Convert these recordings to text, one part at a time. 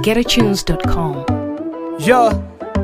getatunes.com. Yo,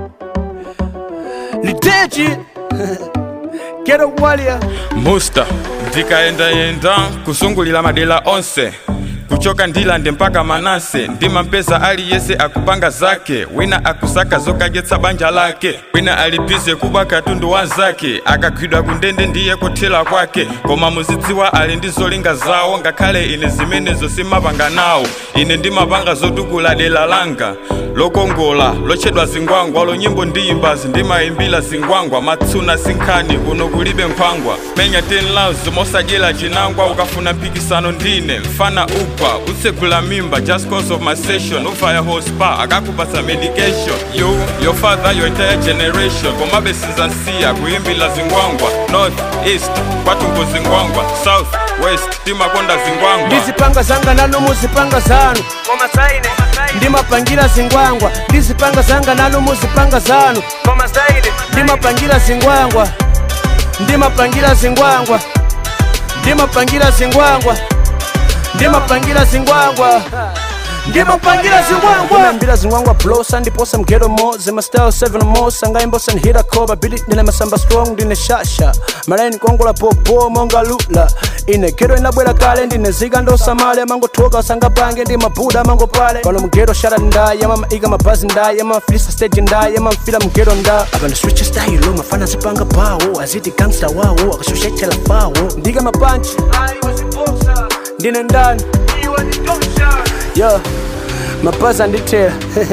Liteji, get a warrior. musta ndikayendayenda kusungulira madera onse kuchoka ndilande mpaka manase ndimampeza aliyese akupanga zake wina akusaka zokadyetsa banja lake wina alibize kuba katundu wa zake akagwidwa kundende ndiye kuthera kwake koma muzidziwa ali ndi zolinga zawo ngakhale ine zimenezo simapanga nawo ine ndimapanga zotukula dera langa lokongola lotchedwa zingwangwa lonyimbo ndiyimbazi ndimayimbira zingwangwa matsuna sinkhani kuno kulibe nkhwangwa menya 10 laws mosadyera chinangwa ukafuna mpikisano ndine mfana ugwa utsegula mimba just cause of my session ufaya hospa akakupatsa medication you your father your entire generation komabe sizansiya kuyimbira zingwangwa north east kwatumbo zingwangwa south west timakonda zingwangwa ndizipanga zanga nanu muzipanga zanu koma zaine ndimapangira zingwangwa ndizipanga zanga nanu muzipanga zanu koma zaine ndimapangira zingwangwa ndimapangira zingwangwa ndimapangira zingwangwa ndimapangira zingwangwa ndimapangira zingwangwa ndimapangira zingwangwa blosa ndiposa mgero mo zimastyle 7 mo sangaimbosa nhira koba bidi ndine masamba strong ndine shasha malaini kongola popo monga lula ine gero inabwera kale ndine zika ndosamale mangothoka sangapange ndi mabuda mango pale pano mgero shara ndaye amaika mabazi ndaye amafilisa stage ndaye amamfila mgero nda apa ndiswicha style mafana zipanga pawo aziti gangsta wawo akashoshechela fawo ndika mapanchi ndine ndani yo mapazi andithera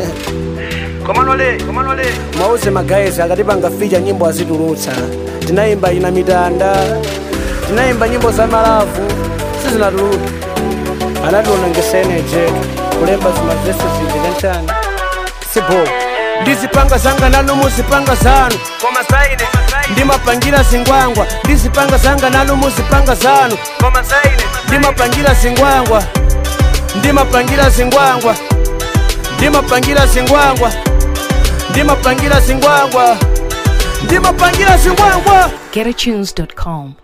mauze magaezi akati pangafika nyimbo azitulutsa tinayimba ina mitanda tinayimba nyimbo za malavu sizinatuluka anationa ngeseneje kulemba zimavesi zidilentani sibo ndizipanga zanga nanu muzipanga zanu koma zaine ndimapangira zingwangwa ndizipanga zanga nanu muzipanga zanu koma zaine ndimapangira zingwangwa ndimapangira zingwangwa ndimapangira zingwangwa ndimapangira zingwangwa ndimapangira zingwangwa getatunes.com.